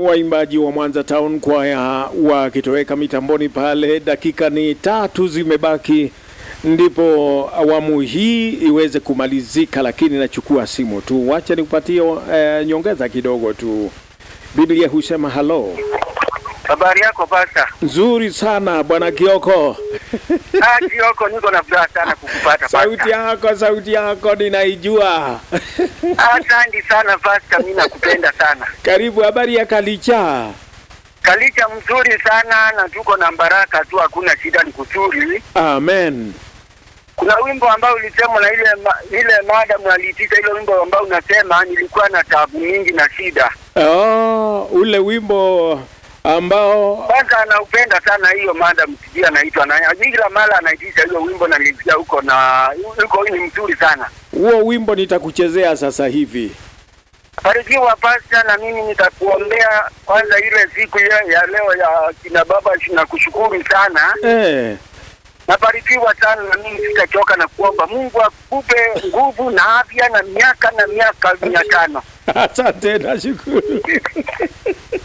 Waimbaji wa Mwanza Town Choir wakitoweka mitamboni pale, dakika ni tatu zimebaki ndipo awamu hii iweze kumalizika, lakini nachukua simu tu, wacha nikupatie eh, nyongeza kidogo tu. Biblia husema halo. Habari yako pasta? Nzuri sana bwana Kioko. Ah, Kioko, niko na furaha sana kukupata Sauti pasta. yako, sauti yako ninaijua. Asante sana pasta, mimi nakupenda sana. Karibu, habari ya Kalicha? Kalicha mzuri sana na tuko na baraka tu, hakuna shida, ni kuzuri. Amen. Kuna wimbo ambao ulisema na ile ma, ile madam aliitisha ile wimbo ambao unasema nilikuwa na taabu nyingi na shida. Oh, ule wimbo ambao Kwanza anaupenda sana hiyo madam, sijui anaitwa na kila mara anaitisha hiyo wimbo na nilisikia huko na huko ni mzuri sana. huo wimbo nitakuchezea sasa hivi. Barikiwa pasta, na mimi nitakuombea kwanza ile siku ya, ya leo ya kina baba, nakushukuru sana. Eh. Nabarikiwa sana na mimi sitachoka na kuomba Mungu akupe nguvu na afya na miaka na miaka mia tano. Asante, nashukuru.